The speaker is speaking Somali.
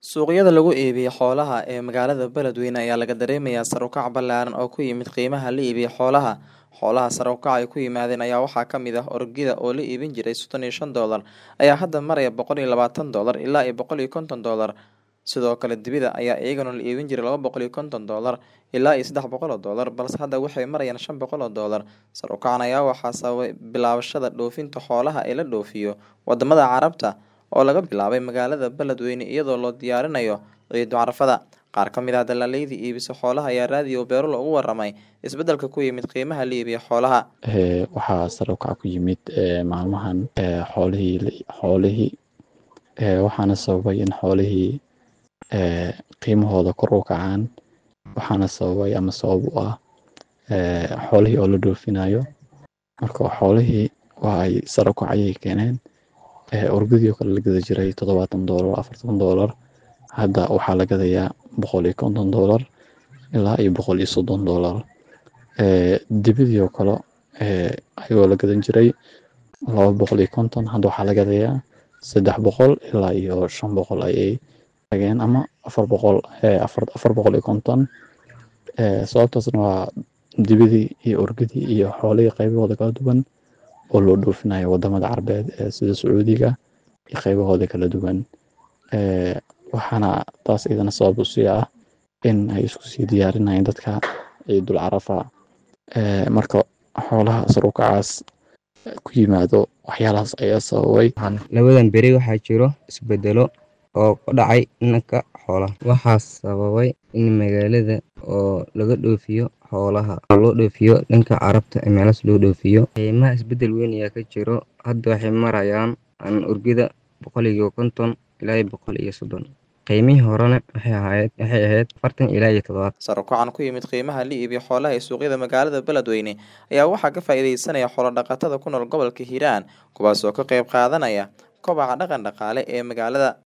Suuqyada lagu iibiyo xoolaha ee magaalada Beledweyne ayaa laga dareemayaa sare u kac ballaaran oo ku yimid qiimaha la iibiyo xoolaha. Xoolaha sare u kaca ay ku yimaadeen ayaa waxaa ka mid ah orgida oo la iibin jiray soddon iyo shan doolar ayaa hadda maraya boqol iyo labaatan doolar ilaa iyo boqol iyo konton doolar. Sidoo kale dibida ayaa iyagana la iibin jiray laba boqol iyo konton doolar ilaa iyo saddex boqol oo doolar balse hadda waxay marayaan shan boqol oo doolar. Sare u kacan ayaa waxaa sababay bilaabashada dhoofinta xoolaha ee la dhoofiyo wadamada Carabta oo laga bilaabay magaalada Beledweyne iyadoo loo diyaarinayo ciida Carafada. Qaar ka mid ah dalaalleyda iibisa xoolaha ayaa raadiyo Beerulo uga warramay isbeddelka ku yimid qiimaha la iibiyo xoolaha. waxaa sare u kac ku yimid maalmahan xoolihii xoolihii waxaana sababay in xoolihii qiimahooda kor u kacaan waxaana sababay ama sabab u ah xoolihii oo la dhoofinayo marka xoolihii waa ay sare u kac ayay keeneen orgadii oo kale la gada jiray toddobaatan doolar afartan doolar hadda waxaa la gadayaa boqol iyo konton doolar ilaa iyo boqol iyo soddon doolar dibidii oo kale ayagoo la gadan jiray laba boqol iyo konton hadda waxaa la gadayaa saddex boqol ilaa iyo shan boqol ayay tageen ama afar boqol afar afar boqol iyo konton sababtaasna waa dibidii iyo orgadii iyo xoolihii qaybahooda kala duwan oo loo dhoofinayo wadamada carbeed sida sacuudiga iyo qaybahooda kala duwan waxaana taas iyadana sabab u sii ah in ay isku sii diyaarinayaan dadka ciidul carafa marka xoolaha sare u kacaas ku yimaado waxyaalahaas ayaa sababay labadan beri waxaa jiro isbedelo oo ka dhacay dhanka xoolaha waxaa sababay in magaalada oo laga dhoofiyo xoolaha oo loo dhoofiyo dhanka carabta ee meelahaas loo dhoofiyo qiimaha isbedel weyn ayaa ka jiro hadda waxay marayaan orgida boqol iyo konton ilaa iyo boqol iyo soddon qiimihii horena waxay ahayd waxay ahayd afartan ilaa iyo toddobaatan Sare u kacan ku yimid qiimaha la iibiyo xoolaha ee suuqyada magaalada Beledweyne ayaa waxaa ka faa'iideysanaya xoolo dhaqatada ku nool gobolka Hiiraan kuwaas oo ka qayb qaadanaya kobaca dhaqan dhaqaale ee magaalada.